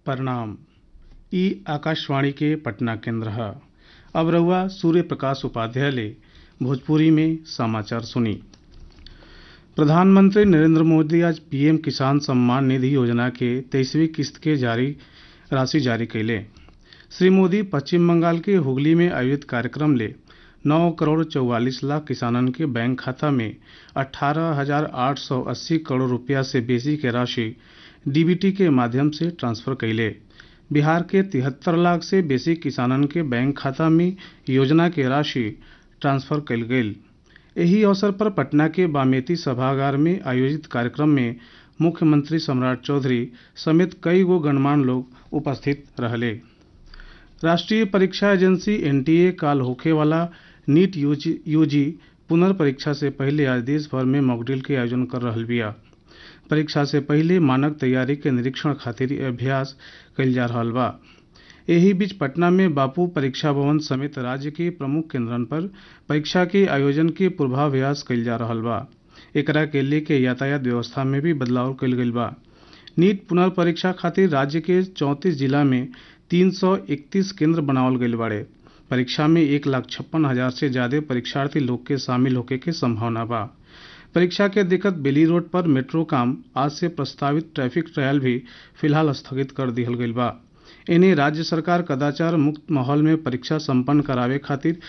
प्रणाम ई आकाशवाणी के पटना केंद्र है अब रहुआ सूर्य प्रकाश उपाध्याय ले भोजपुरी में समाचार सुनी प्रधानमंत्री नरेंद्र मोदी आज पीएम किसान सम्मान निधि योजना के तेईसवीं किस्त के जारी राशि जारी कैले श्री मोदी पश्चिम बंगाल के हुगली में आयोजित कार्यक्रम ले नौ करोड़ चौवालीस लाख किसानन के बैंक खाता में अठारह हजार आठ सौ अस्सी करोड़ रुपया से बेसी के राशि डीबीटी के माध्यम से ट्रांसफर कैले बिहार के तिहत्तर लाख से बेसी किसानन के बैंक खाता में योजना के राशि ट्रांसफर कैल गेल एही अवसर पर पटना के बामेती सभागार में आयोजित कार्यक्रम में मुख्यमंत्री सम्राट चौधरी समेत कई गो गणमान्य लोग उपस्थित रहले राष्ट्रीय परीक्षा एजेंसी एनटीए काल होखे वाला नीट यूजी, यूजी पुनर्परीक्षा से पहले आज देश भर में मॉकड्रिल के आयोजन कर रहल बिया परीक्षा से पहले मानक तैयारी के निरीक्षण खातिर अभ्यास कइल जा रहल बा एही बीच पटना में बापू परीक्षा भवन समेत राज्य के प्रमुख केंद्रन पर परीक्षा के आयोजन के पूर्वाभ्यास कइल जा रहल बा एकरा के लेके यातायात व्यवस्था में भी बदलाव कइल गइल बा नीट पुनर्परीक्षा खातिर राज्य के चौंतीस जिला में 331 केंद्र बनावल गइल बाड़े परीक्षा में एक लाख छप्पन हजार से ज्यादा परीक्षार्थी लोग के शामिल होके के संभावना बा परीक्षा के दिक्कत बेली रोड पर मेट्रो काम आज से प्रस्तावित ट्रैफिक ट्रायल भी फिलहाल स्थगित कर दिहल गइल बा इन्हें राज्य सरकार कदाचार मुक्त माहौल में परीक्षा संपन्न करावे खातिर